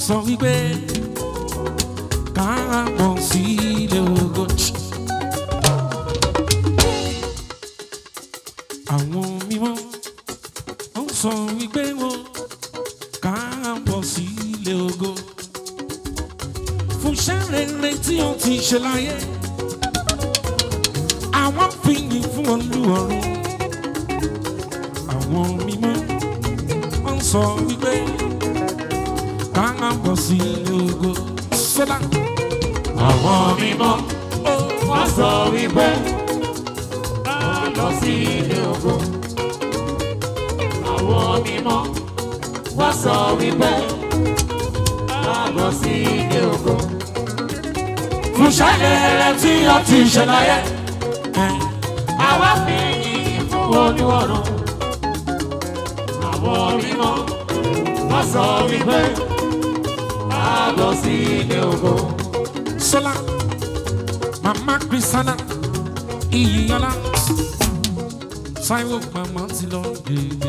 sọ wípé káàbọ̀ sí ilé ògo. àwọn mímọ́ wọ́n sọ wípé wọ́n káàbọ̀ sí ilé ògo. fún iṣẹ́ rere tí ó ti ṣe láyé àwọn fìyìn fún olúwọ̀run. àwọn mímọ́ wọ́n sọ wípé káàbọ̀ sí ilé ògo. sọ́dá Àwọn mímọ́ wọ́n sọ wípé ká lọ sí ilé ògo. Àwọn mímọ́ wọ́n sọ wípé ká lọ sí ilé ògo. Fún ṣẹlẹ̀ tí ó ti ṣe láyé, àwa fi yìnyín fún olúwọ̀run. Àwọn mímọ́ wọ́n sọ wípé ká lọ sí ilé ògo. Sola, Mama Christiana, Iyiola, Taiwo Mama ti lọ gbègbè.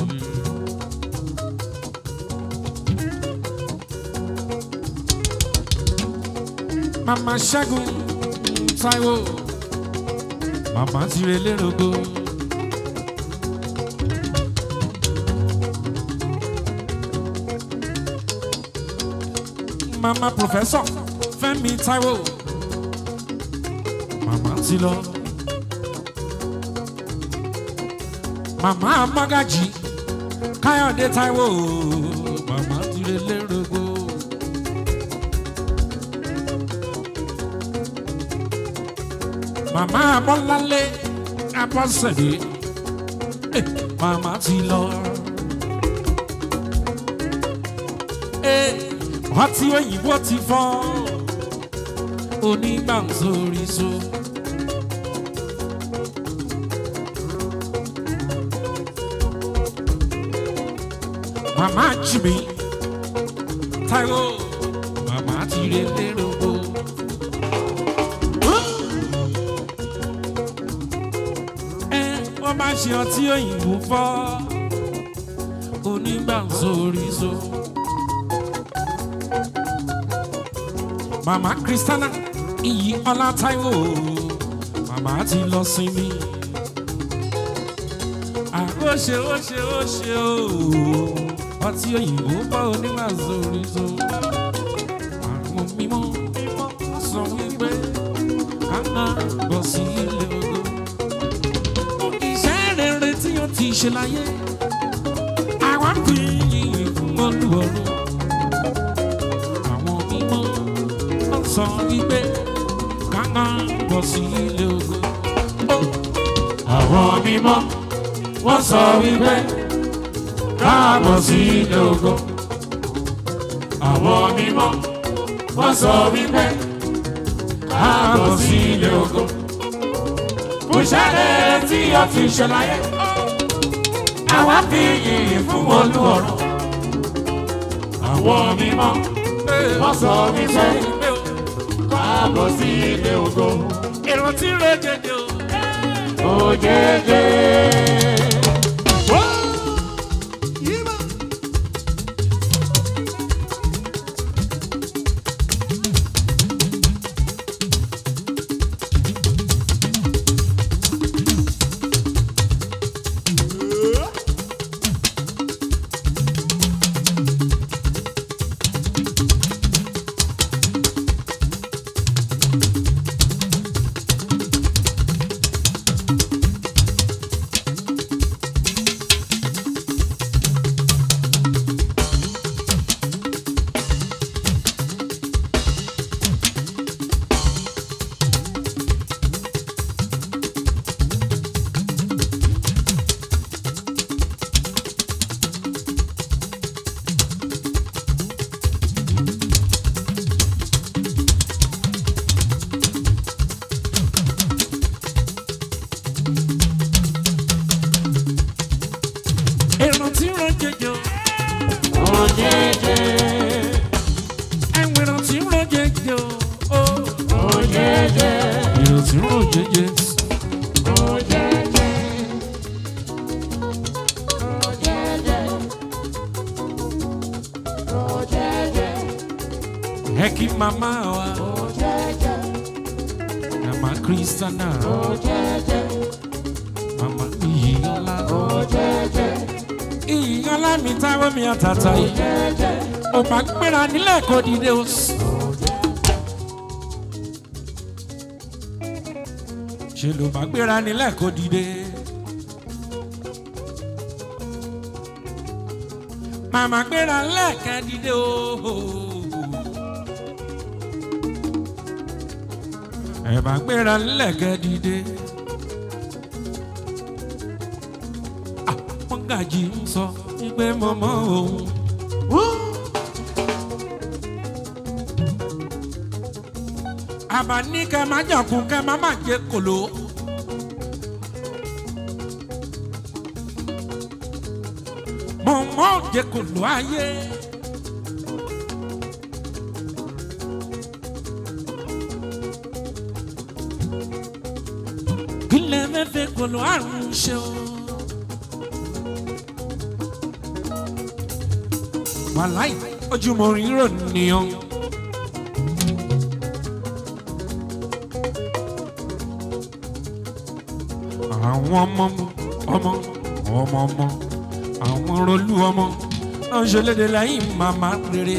Mama Ṣẹ́gun Taiwo, Mama ti re lérogo. Mama Professor Fẹ́mi Taiwo, Mama ti lọ. Mama Magaji Káyọ̀dé Taiwo, Mama ti re lérogo. Mama Bọ́láńlé Abọ́sẹ̀dé, eh, Mama ti lọ. Eh, ọtí òyìnbó ti fọ́ onígbàǹsóríṣó. Màmá Jìmí Táíwò màmá ti rè lérògbò. Ẹ wọ́n bá ṣe ọtí òyìnbó fọ́ onígbàǹsóríṣó. Màmá Kristana iyì ọlá Táíwò màmá ti lọ sinmi. Ó ṣe ó ṣe ó ṣe ó ọtí òyìnbó bá oníwà sórí so. Àwọn mímọ́ mímọ́ sọ wípé ká máa bọ̀ sí ilé ogo. Iṣẹ́ rere tí ó ti ṣe láyé àwa fi yìnyín fún Olúwarun. Àwọn mímọ́ wọ́n sọ wípé ká máa bọ̀ sí ilé ogo. Àwọn mímọ́ wọ́n sọ wípé káàbọ̀ sí ilé ògo. Àwọn mímọ́ wọ́n sọ wípé káàbọ̀ sí ilé ògo. Fúnṣẹ́lẹ̀ tí ó ti ṣe láyé, àwa fi yìnyín fún Olúọ̀run. Àwọn mímọ́ wọ́n sọ wípé káàbọ̀ sí ilé ògo. Ìrántí rẹ̀ jẹjẹ o. Òjèjè. Ìrántí rẹ̀ jẹjẹ o. Òjèjè. Ẹ̀wọ̀n ìrántí rẹ̀ jẹjẹ o. Òjèjè. Ìrántí rẹ̀ jẹjẹ. Òjèjè. Òjèjè. Òjèjè. kí màmá wa màmá kristiana màmá iyìyọlá iyìyọlá mi táwọn mi àtàtà yìí ò bá gbéra nílẹ̀ kó dìde o. ṣe ló bá gbéra nílẹ̀ kó dìde. màmá gbéra lẹ́ẹ̀kẹ́ dìde o. ẹ bá gbéra lẹ́ẹ̀kẹ́ dìde. Ah, mọ́gàjì ń sọ wípé mọ́mọ́ òun. àbá ní kẹ́ má jọ̀kún kẹ́ má má jẹ kòló. mọ̀mọ́ jẹ kòló ayé. kílẹ̀ mẹ́fẹ́ kòló àrùn ṣe o. wàláì ojúmọ́ rírò nìyẹn. àwọn ọmọ ọmọ ọmọ ọmọ àwọn rolú ọmọ náà ń ṣẹlẹ́dẹ̀ lẹ́yìn màmá rere.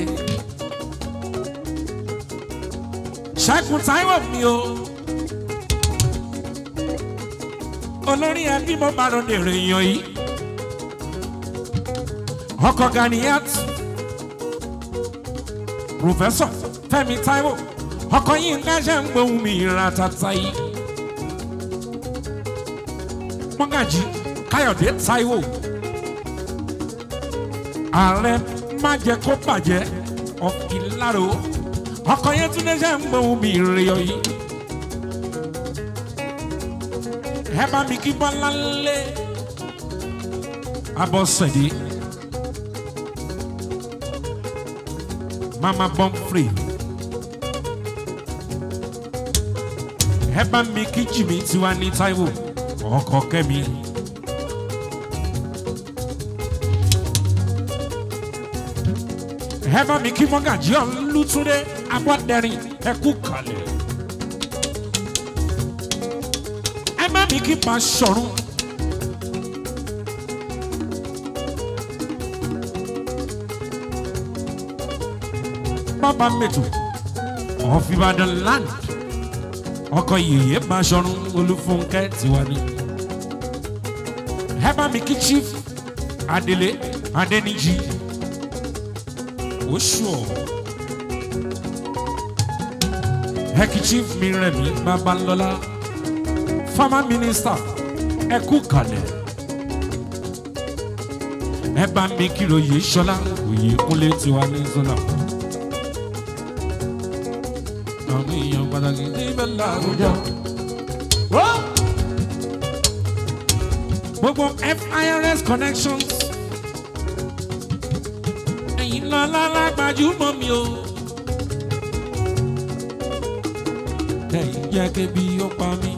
ṣẹ́gun táíwò mi o olórí ẹbí mo bá rọ dèrò èèyàn yìí ọkọ Ganiyat pòfẹ́sọ̀ Fẹ́mi Táíwò ọkọ yìí ń gáṣẹ́ ń gbóhùn mi ìrìn àtàtà yìí mọ́gàjì káyọ̀dé táíwò ààrẹ má jẹ́ kó bàjẹ́ ọ̀kìláro ọkọ̀ yẹn tún lẹ́sẹ̀ ń gbóhùn mi ìrìyọ̀ yìí ẹ bá mi kí bọ́lá lé abọ́sẹ̀dé mama bọ́mfrè ẹ bá mi kí jìmí tiwa ní táíwò ọkọ kẹmi. ẹ bá mi kí mọ́gàjí ọ̀lùtúndé abọ́dẹ̀rìn ẹ kú kalẹ̀. ẹ bá mi kí Basọ̀run. bàbá mẹ́tò ọ̀fìbàdàn land ọkọ yèyé Basọ̀run Olúfúnkẹ́ tiwa ni ẹ bá mi kí chief Adélé Adéníjì oṣù ẹ kí chief Mírẹ̀mí Babalọ́lá former minister ẹ kú kalẹ̀ ẹ bá mi kí lóye Ṣọlá òye kúnlé tiwa ní zọlá àwọn èèyàn pàtàkì níbẹ̀ láwùjọ. gbogbo FIRS connections ẹ̀yin lọ lálágbájúmọ́ mi o. ẹ̀yin jẹ́ kébi ó pa mí.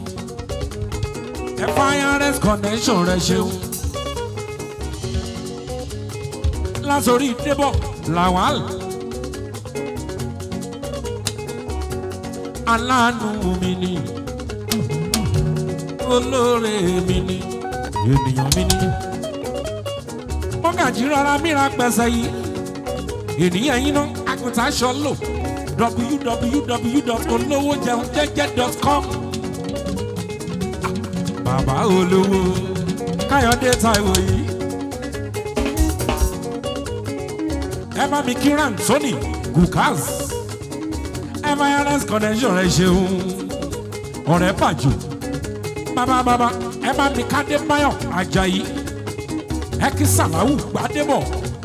FIRS connection rẹ ṣeun. lásòrí débọ̀ làwàl. aláàánú mi ni olóore mi ni ènìyàn mi ní. mọ́gàjì rárá mìíràn pẹ̀sẹ̀ yìí ènìyàn yín náà àgùntàn aṣọ lò www.olówójẹunjẹjẹ.com bàbá olówó káyọ̀dé táíwò yìí. ẹ bá mi kí Anthony Gukaz FIRS connection rẹ ṣeun ọ̀rẹ́ bàjọ́ bàbá bàbá ẹ bá mi ká Adébáyọ̀ Àjàyí ẹ kí Sàláwù Gbádébọ̀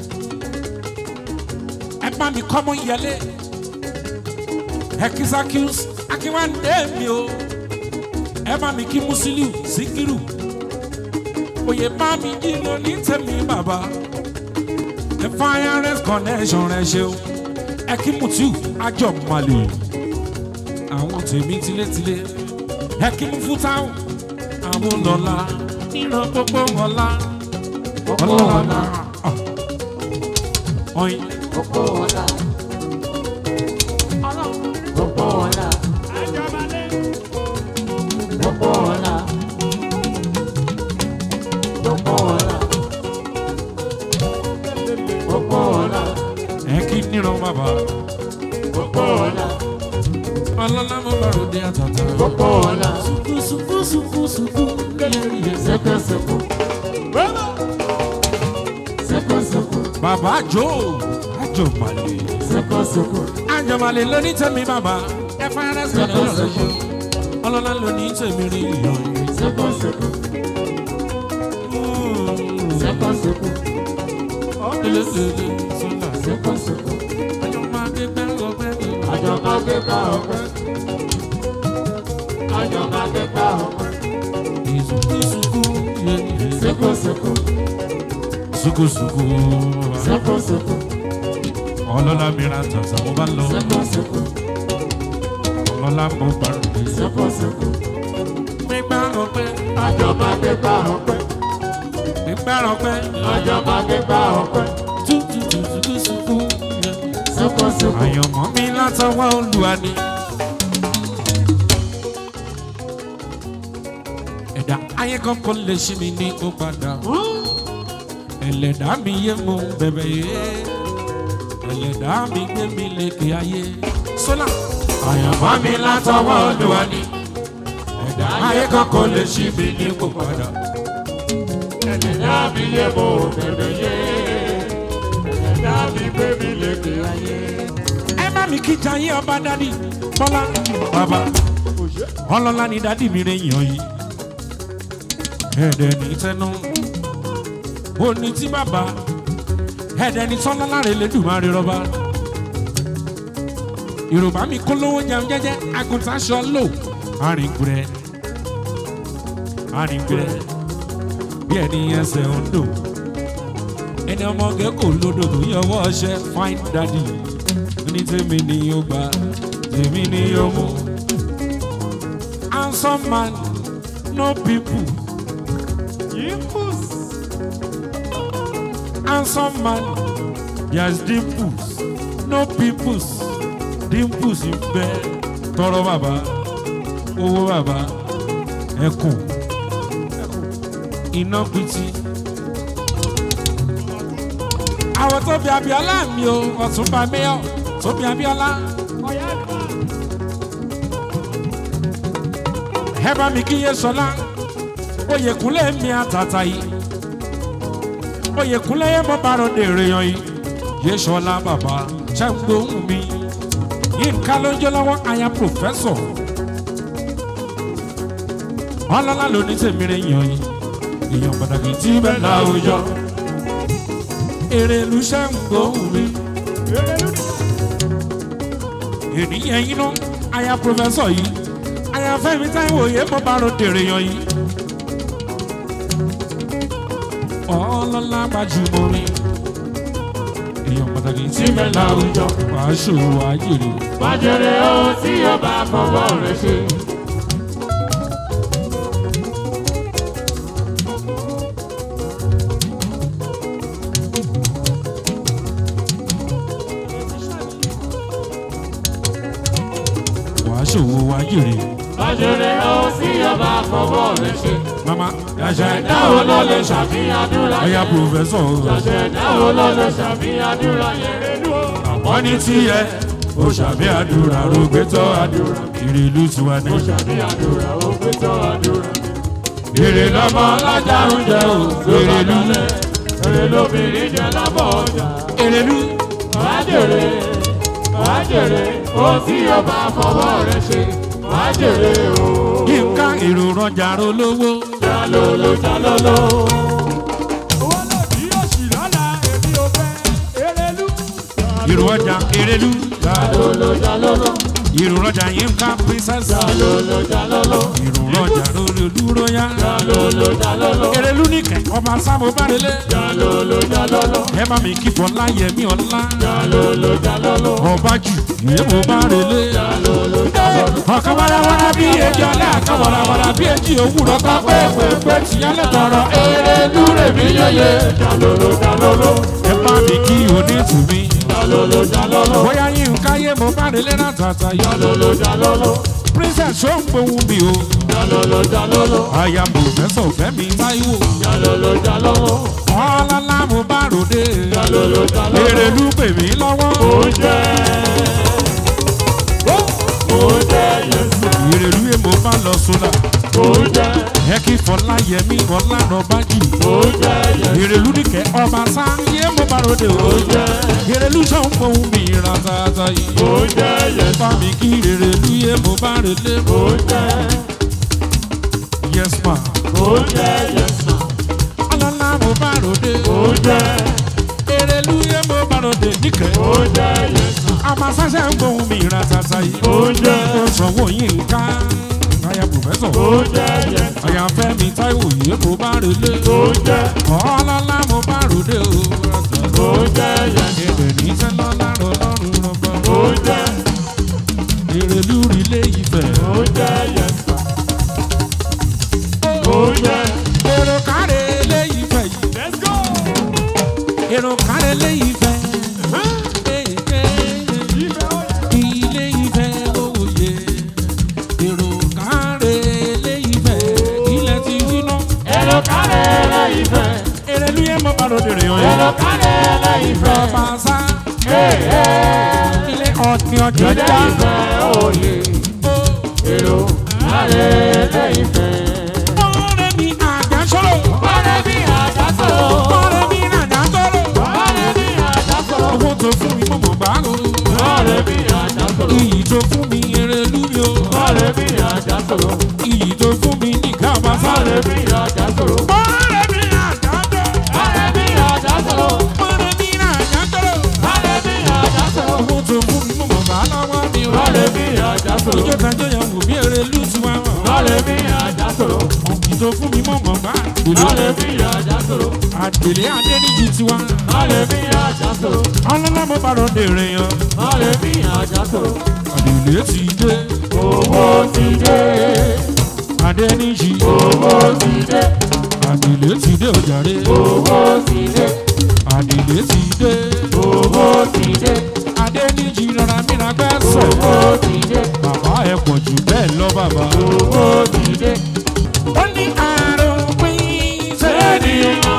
ẹ bá mi kọ́mọ yẹlé ẹ kí Zakius Akínwándé mi o ẹ bá mi kí Musiliu Síkírù oyè bá mi jí lọ ní tèmi bàbá ẹ FIRS connection rẹ ṣe o ẹ kí Mutiu Ajọmọlẹ àwọn tèmi tilétilé ẹ kí Mufutau àwọn lọ́la nínú gbogbo ọ̀la ọ̀la ọ̀yin Gbogbo ọ̀la. ọlọ́lá mo bá ròde àtàtà. Gbogbo ọ̀la. Sùkú sùkú sùkú sùkú yẹ́yẹ́. Sẹ́kọ̀sẹ̀kọ̀. Sẹ́kọ̀sẹ̀kọ̀. Bàbá àjò àjọmọ̀lẹ̀. Sẹ́kọ̀sẹ̀kọ̀. Àjọmọ̀lẹ̀ ló ní tẹ̀mí bàbá. Ẹ fara sí ọ̀dọ̀ rẹ̀ ṣe. Ọlọ́lá ló ní tẹ̀mí rí ìyọ̀ yìí. Sẹ́kọ̀sẹ̀kọ̀. Sẹ́kọ̀sẹ̀kọ̀. Elésèlè sọ́là. Sẹ́kọ̀sẹ̀kọ̀. Àjọmọ̀ akẹ́gbẹ́ ọgbẹ́ mi. Àjọ máa gbé pa ọ̀pẹ. Àjọ máa gbé pa ọ̀pẹ. Ìsùkú sùkú yẹ́yẹ́. Sẹ́kọ̀sẹ̀kọ̀. Sùkú sùkú. Sẹ́kọ̀sẹ̀kọ̀. Ọlọ́lá mìíràn tàtà mo bá lọ. Sẹ́kọ̀sẹ̀kọ̀. Ọlọ́lá mo bá ròde. Sẹ́kọ̀sẹ̀kọ̀. Gbígbá ọpẹ́. Àjọ máa gbé pa ọ̀pẹ. Gbígbá ọpẹ́. Àjọ máa gbé pa ọ̀pẹ. Tútù sùkú sùkú yẹ́yẹ́. Sẹ́kọ̀sẹ̀kọ̀. àyànmọ́ mi látọwọ́ olúwa ni. ẹ̀dá ayé kankan lè ṣí mi ní kó padà. ẹlẹ́dá mi yé mo bẹ̀bẹ̀ yé. ẹlẹ́dá mi gbé mi lékè ayé. sọ́lá. àyànmọ́ mi látọwọ́ olúwa ni. ẹ̀dá ayé kankan lè ṣí mi ní kó padà. Ẹ̀dá mi yé mo bẹ̀rẹ̀ yé. Ẹ̀dá mi gbé mi lékè ayé. ẹ má mi kí jayé ọba dádì bọ́lá bàbá ọlọ́lá ni dádì mi rẹ̀ yàn yìí ẹ̀ẹ́dẹ̀ ní tẹnu òní tí bàbá ẹ̀ẹ́dẹ̀ ní tọ́lọ́lá rẹ̀ lẹ́dùnmáre rọ́bà yorùbá mi kó lówó jẹun jẹ́jẹ́ àgùntàn aṣọ lò àrìngbẹ̀rẹ̀ àrìngbẹ̀rẹ̀ bí ẹni ẹsẹ̀ ń dò ẹni ọmọge kò lódò tó yọwọ́ ọṣẹ fine daddy ní tèmi ni ó gbà tèmi ni ó mú. handsome man no people. handsome man yes dimples no peoples dimples ń bẹ tọrọ bàbá owó bàbá ẹkùn iná pitì àwọn tó bí abiola mi o ọ̀túnba mayor tó bí abiola. ẹ bá mi kí yé sọlá oyèkúnlé mi àtàtà yìí oyèkúnlé yé mo bá ròde èèyàn yìí yé sọlá bàbá ṣàǹgbóhùn mi yínká ló ń jẹ́ lọ́wọ́ aya pòfẹ́sọ̀ ọlọ́lá ló ní tèmi rẹ̀ yàn yìí èèyàn pàtàkì tí bẹ́ẹ̀ láwùjọ èrè ìlú ṣàǹgbóhùn mi ènìyàn yín ná aya pòfẹ́sọ̀ yìí aya fẹ́mi táwọn òye mo bá ròde èèyàn yìí ọlọ́lá gbajúmọ̀ mi èèyàn pàtàkì tí bẹ́ẹ̀ láwùjọ wàá ṣòwò àjèrè. Bàjẹ́rẹ́ ohun tí ó bá fọwọ́ rẹ̀ ṣe. wàá ṣòwò àjèrè. Bàjẹ́rẹ́ ohun tí ó bá fọwọ́ rẹ̀ ṣe. mama yàṣẹ Dáwọ́ ló lè ṣàfihàn àdúrà ọyà yẹn. pòfẹ́sọ̀ Ṣàṣẹ dáwọ́ ló lè ṣàfihàn àdúrà yẹn. wọ́n ní tiẹ̀ ó ṣàbí àdúrà rògbé tọ́ àdúrà kiri ìlú tiwa ní. Ó ṣàfihàn àdúrà ó gbé tọ́ àdúrà. èrè lọ́mọ alájà ń jẹ o èrè lú Èrè lóbìnrin jẹ lábọ̀ ọjà. èrè lú Wàá jèrè, wàá jèrè, ohun tí ó bá fọwọ́ rẹ̀ ṣe. Wàá jèrè o. yínká èrò rọjà rolówó Jalolo jalolo. èrò ọjà èrè lú Jalolo jalolo. èrò rọjà yínká princess Jalolo jalolo. èrò rọjà rolólú róyá Jalolo jalolo. èrè lú nìkẹ́ ọba sábò bárẹ̀lẹ̀ Jalolo jalolo. ẹ bá mi kí fọlá yẹmí ọlá Jalolo jalolo. ọba jù yémo bárẹ̀lẹ̀. Jalolo jalolo. ọ̀kan warawara bí ejò ọ̀lẹ́ àkan warawara bí ejì òwúrọ̀ tó pé pépé tìyálẹ̀ tọrọ eré lúrè mí yẹyẹ. Jalolo jalolo. ẹ bá mi kí onítùmí. Jalolo jalolo. bóyá yín káyé mo bá délé náà tàtà yọ. Jalolo jalolo. princess ó ń gbóhùn mi o. Jalolo jalolo. aya professor fẹ́mi táíwò. Jalolo jalolo. ọlọ́lá mo bá ròde. Jalolo jalolo. èrè lú pè mí lọ́wọ́. Oúnjẹ. Oúnjẹ bá lọ sódà oúnjẹ ẹ kí fọláyẹmí ọlànàbájì oúnjẹ yẹ ìrèlú nìkẹ́ ọba sáyé mo bá ròde o oúnjẹ ìrèlú sọ̀n fún mi ratata yìí oúnjẹ yẹ fami kí ìrèlú yé mo bá rèlé mo oúnjẹ yes ma oúnjẹ yẹ sàn ọlọ́lá mo bá ròde oúnjẹ ìrèlú yé mo bá ròde nìkẹ́ oúnjẹ yẹ sàn ọba sáyé ń fún mi ratata yìí oúnjẹ ó sanwó yín ká aya pòfẹ́sọ̀ oúnjẹ yẹ sàn àyànfẹ́ mi táíwò yé mo bá rèlé oúnjẹ ọlọ́lá mo bá ròde o ratata. oúnjẹ yẹ sàn Ebè ní sẹ́lọ́ lárọ̀ lọ́rùn rọ̀gbọ̀. oúnjẹ Èrèlú rilé ìfẹ́. oúnjẹ yẹ sàn oúnjẹ Èrò káre lé ìfẹ́ yìí. let's go Èrò káre lé ìfẹ́. Ilé ìfẹ́ òye. Èrò káre lé ìfẹ́. Ilẹ̀ ti wí ná. èrò kárẹ̀ lẹ́ ìfẹ́ Èrèlú yẹn mọ bá lóde rè èrò ọyọ. kárẹ̀ lẹ́ ìfẹ́ Ọba sá. Ilé ọtí ọjọ́ ilé já. ìfẹ́ òye èrò kárẹ̀ lẹ́ ìfẹ́. Ọ̀rẹ́ mi àjà sọ̀rọ̀. Ọ̀rẹ́ mi àjà sọ̀rọ̀. Ọ̀rẹ́ mi àjà sọ̀rọ̀. Ọ̀rẹ́ mi àjà sọ̀rọ̀. Owó tó fún mi mọ̀mọ́ bá lò. Ọ̀rẹ́ mi àjà sọ̀rọ̀. Iyì tó fún mi Èrèlú mi o. Ọ̀rẹ́ mi àjà sọ̀rọ̀. Iyì tó fún mi ní kábàásá. Ọ̀rẹ́ mi àjà sọ̀rọ̀. Ọ̀rẹ́ mi àjà sọ̀rọ̀. Ọ̀rẹ́ mi àjà sọ̀rọ̀. Ọ̀rẹ́ mi àjà sọ̀rọ̀. Ọ̀rẹ́ mi àjà sọ̀rọ̀. Owó tó fún mi mọ̀mọ́ bá lọ́wọ́ mi o. Ọ̀rẹ́ mi àjà sọ̀rọ̀. Ìjọ tajọ́ yẹn wò bí Èrèlú ti wá wọ̀. Ọ̀rẹ́ mi àjà sọ̀rọ̀. Iyì tó fún mi mọ̀mọ́ bá. Ọ̀rẹ́ mi àjà sọ̀rọ̀. Àdèlé Adéníjì ti wá. Ọ̀rẹ́ mi àjà sọ̀rọ̀. Ọlọ́lá mo bá lọ dèrè yan. Ọ̀rẹ́ mi àjà sọ̀rọ̀. Àdèlé ti dé. Owó ti dé. Adéníjì. Owó ti dé. Àdèlé ti dé òjàre. Owó ti dé. Àdèlé ti dé. Owó ti dé. Adéníjì rọra mìíràn gbẹ́sẹ̀. Owó ti dé. Bàbá ẹ pọ̀ jù bẹ́ẹ̀ lọ bàbá. Owó ti dé. Ó ní àròpin sẹ́niyàn.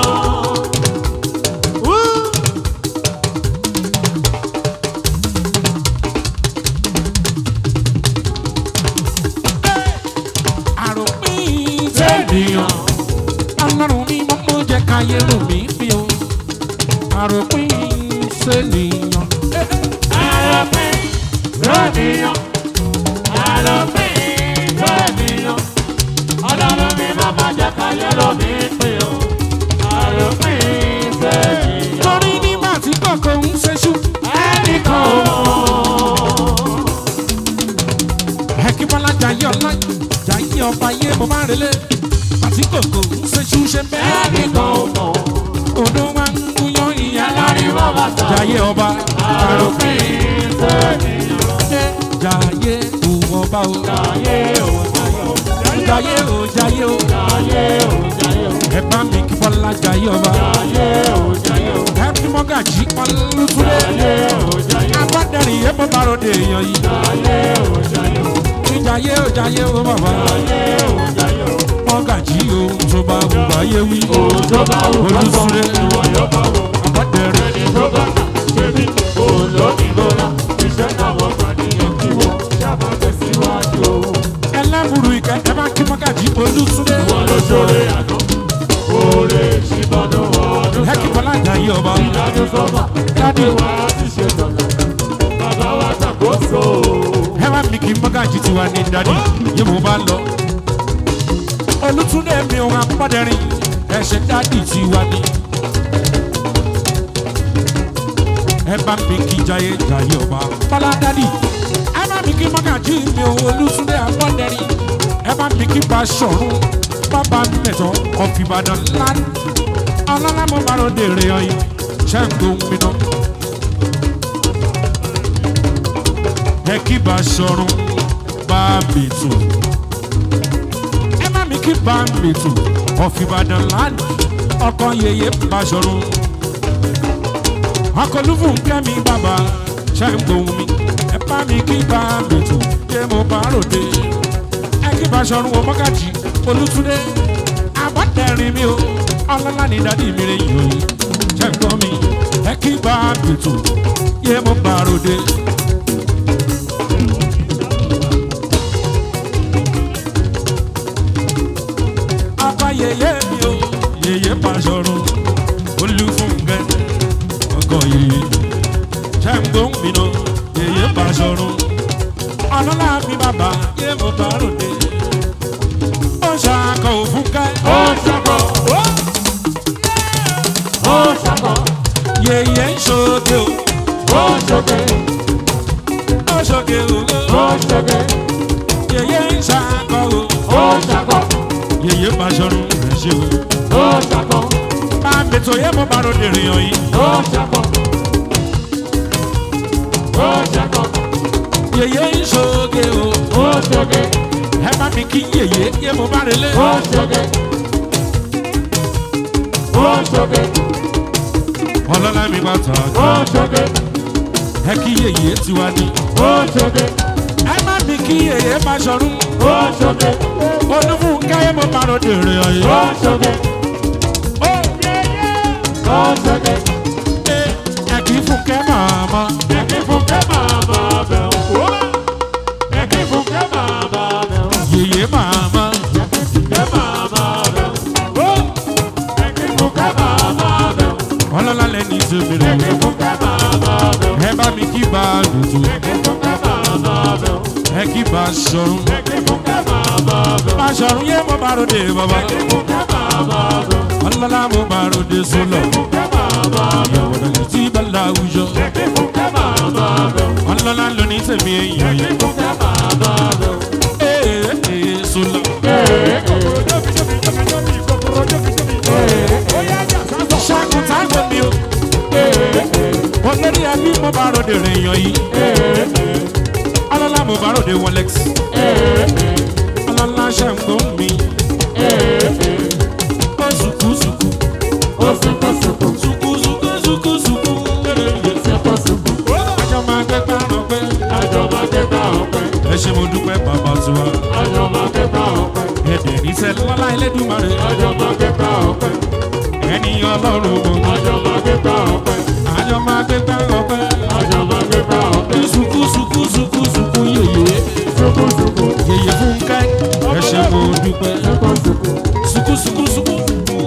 Àròpin sẹ́niyàn. Ọlọ́run ní mo mú jẹ́ káyé rò mí bí o. Àròpin sẹ́niyàn. Àlọ́pìn lónìyàn. Àlọ́pìn lónìyàn. Ọlọ́run mi máa ma jẹ́ káyé lómi pé o. Àlọ́pìn lónìyàn. Torí nígbà tí kọ̀ọ̀kan ń ṣeṣú. Ẹnìkan ò mọ̀. Ẹ̀kíbọ́lá jayé ọlá jayé ọba yé mo bá relé. Àti kòkò ń ṣeṣú ṣe bẹ́ẹ̀. Ẹnìkan ò mọ̀. Odò wa ń gúnyán ìyá Alárí wọ́n bá ta. Jayé ọba. Àlọ́pìn lónìyàn. Jayé òun ọba o. Jayé o, jayé o. Jayé o jayé o. Jayé o, jayé o. Ẹ bá mi kí Bọ́lá jayé ọba. Jayé o, jayé o. Ẹ bí mọ́gàjì ọlọ́túnlé. Jayé o, jayé o. Agbádẹ́rìn yé mo bá ròde èèyàn yìí. Jayé o, jayé o. Ní jayé o jayé o bàbá. Jayé o, jayé o. Mọ́gàjì o tó bá wù báyé wí. Òjò bá wù ká sọ, Olúsúlé. ìwọ yóò bá wù. Agbádẹ́rìn. Ẹni tó bá kà ṣe bí òun ló ní gbọ́dá. Iṣẹ́ táwọn kan níyàn kí wọ́n ṣáàbà tẹ̀síwájú o. Ẹlẹ́bùrú ìkẹ́ ẹ bá kí mọ́gàjì olútúndé. Wọ́n ló ṣoore àná. Oore ṣìbọnú ọdún Ẹ kí Bọ́lá jayé ọba. ìdájọ́ sọ́fà. Dádì. Wá ti ṣe tọ̀lẹ̀. Bàbá wa ṣàkóso. ẹ bá mi kí mọ́gàjì tiwa ní dádì yìí mo bá lọ. olùtúndé mi ò apọ́dẹ́rìn ẹ̀ṣẹ̀ dádì tiwa ní. ẹ bá mi kí jayé jayé ọba bọ́lá dádì. ẹ bá mi kí mọ́gàjì mi ò olùtúndé apọ́dẹ́rìn. ẹ bá mi kí Baṣọ̀run bàbá mẹ́tọ́ ọ̀fìbàdàn lánàá. ọlọ́lá mo bá rò dèrè ọyìn ṣẹ́ ń gbóhùn mi náà. ẹ kí Baṣọ̀run bá mi tù. ẹ má mi kí bá mi tù ọ̀fìbàdàn lánàá ọkọ yeye Baṣọ̀run. ọkọ olúfún kẹ́mi bàbá ṣe ń gbóhùn mi ẹ bá mi kí bá mi tù yé mo bá ròde. ẹ kí Baṣọ̀run wọ mọ́gàjì olùtúndé àbọ̀tẹ̀rìn mi o ọlọ́lá ní dádì mi rẹ̀ yìí ṣe ń gbọ́ mi ẹ kí bá mi tù yé mo bá ròde. mi bàbá yé mo bá ròde. ó ṣàkọ òfúnkẹ́. ó ṣàkọ ó ṣàkọ yèyé ń ṣoge o. ó ṣoge ó ṣoge o. ó ṣoge yèyé ń ṣàkọ o. ó ṣàkọ yèyé bá ṣọrun rẹ̀ ṣe o. ó ṣàkọ bá a bètò yé mo bá ròde rèèyàn yìí. ó ṣàkọ ó ṣàkọ yèyé ń ṣoge o. ó ṣoge ẹ bá mi kí yèyé yé mo bá relé. ó ṣoge ó ṣoge ọlọ́lá mi bá tà ó ṣoge ẹ kí yèyé tiwa ní. ó ṣoge ẹ má mi kí yèyé bá ṣọrun. ó ṣoge olúfúnkẹ́ yé mo bá ròde rèèyàn yìí. ó ṣoge ó ó ṣoge ẹ ẹ kì í fúnkẹ́ màmá. ẹ̀kí fúnkẹ́ màmá bẹ̀ ó ẹ̀kí fúnkẹ́ màmá bẹ̀ ó yèyé màmá. ẹ̀kí fúnkẹ́ màmá bẹ̀ ó ẹ̀kí fúnkẹ́ màmá bẹ̀ ó ọlọ́lá lẹ́ni ìṣèbèrè. ẹ̀kí fúnkẹ́ màmá bẹ̀ ó ẹ bá mi kí bá a lùtù. ẹ̀kí fúnkẹ́ màmá bẹ̀ ó ẹ kí bá a ṣọrun. ẹ̀kí fúnkẹ́ màmá bẹ̀ ó bá a ṣọrun yé mo bá ròde bàbá. ẹ̀kí fúnkẹ́ màmá bẹ̀ ó ọlọ́lá mo bá ròde sólọ. fúnkẹ́ màmá bẹ̀ ó ìyàwó rẹ̀ tí bá láwùjọ. ẹ̀kí fúnkẹ́ màmá bẹ̀ ó ọlọ́lá lóní tèmi èèyàn ẹ̀kí yìí. fúnkẹ́ màmá bẹ̀ ó. ee ee sólọ. ṣàkùtà gbẹ̀mí o. olórí ẹbí mo bá ròde rèèyàn yìí. ọlọ́lá mo bá ròde wọlex. ọlọ́lá ṣàǹgbọ́n mi. ó sùkú sùkú. sùkú sùkú sùkú sùkú. àjọ máa gbé gbàrán pé. ẹ ṣe mo dúpẹ́ bàbá tiwa. ẹ̀dẹ̀ níṣẹ́ lọ́lá ẹlẹ́dùnmarè. ẹni ọlọ́run mo. àjọ máa gbé gbàrán pé. sùkú sùkú sùkú sùkú yèyé. yèyé fúnkẹ́. ẹ ṣe mo dúpẹ́. sùkú sùkú sùkú.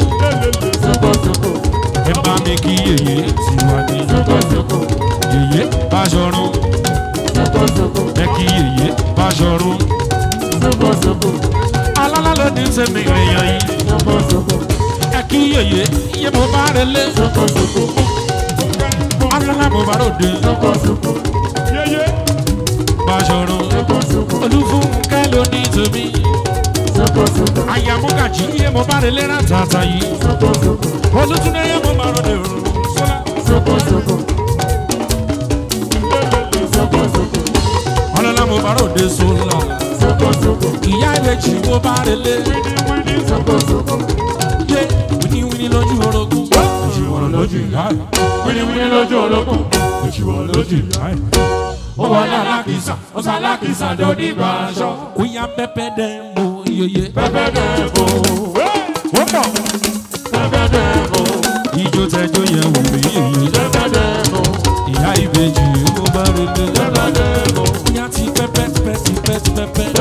ẹ bá mi kí yèyé tiwa ní. yèyé báṣọrun. ẹ kí yèyé báṣọrun. alálà ló ní sẹ́mi èèyàn yìí. ẹ kí yèyé iye mo bá rẹ lé. alálà mo bá ròde. báṣọrun. olúfúnkẹ́ ló ní tèmi. àyàmúgàjì iye mo bá rẹ lé rátàtà yìí. olùtúndé iye mo bá ròde òrùn. sọ́lá. ọlọ́lá mo bá ròde sọ́lá. ìyá ìbejì mo bá rẹ lé. yé wíníwíní lójú orogún. èjì wọ̀rọ̀ lójú ìyá ẹ̀. Wíníwíní lójú olókùn, èjì wọ̀rọ̀ lójú ìyá ẹ̀. ó wọlé alákìsà, ó sá alákìsà dòní ìgbà aṣọ. Oya pẹpẹ dẹ mo yeye. Pẹ́pẹ́ dẹ̀bò, Ó pọ̀. pẹ́pẹ́ dẹ̀bò, Ijó tẹjọ́ yẹ wò mí yeye. pẹ́pẹ́ dẹ̀bò, Ìyá ìbejì mo bá rẹ lé. pẹ́pẹ́ dẹ̀bò, Ìyá ti pẹpẹ tipẹ́ tipẹ́ tipẹ́.